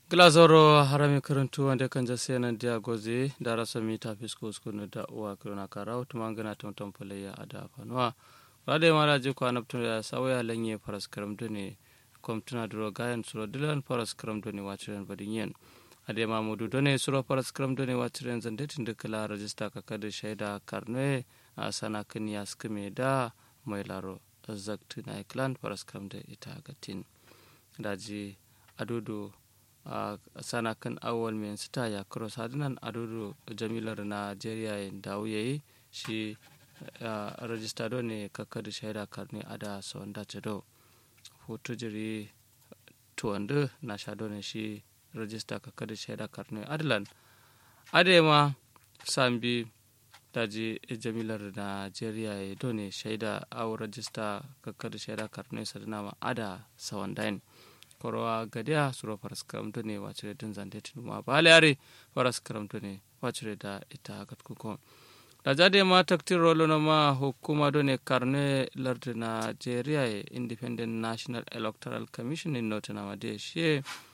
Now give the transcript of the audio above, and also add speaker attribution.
Speaker 1: glazoro harami karantu wanda kan jase nan dia goze da rasa mita fisko skunu da uwa kirona karau tuma gana tonton fulayya a da fanuwa rade mara ji kwa naptun da sawaya lanye faras karam dune komtuna duro gayan suro dilan faras karam dune wachiren badin yen ade mamudu done suro faras karam dune wachiren zandetin da kala rajista ka kada shaida karne a sana kan yaskime da mai laro zakti na iklan faras karam da ita gatin daji adudu a uh, sana kan awal mai sita ya cross hadinan adudu jamilar najeriya da yayi shi uh, rajistado ne kakkadu shaida karni ada sawanda cedo hoto jiri tuwandu na shado ne shi rajista kakkadu shaida karni adalan adema sambi daji jamilar najeriya ya done shaida aw rajista kakkadu shaida karni sadana ada sawandain korowa gadiya suro faras karamto ne wacire din zante tinuma bale are faras karamto ne wacire da ita gat kuko da jade ma taktir rolo na ma hukuma do ne karne lardi nigeria e independent national electoral commission in nota na made shi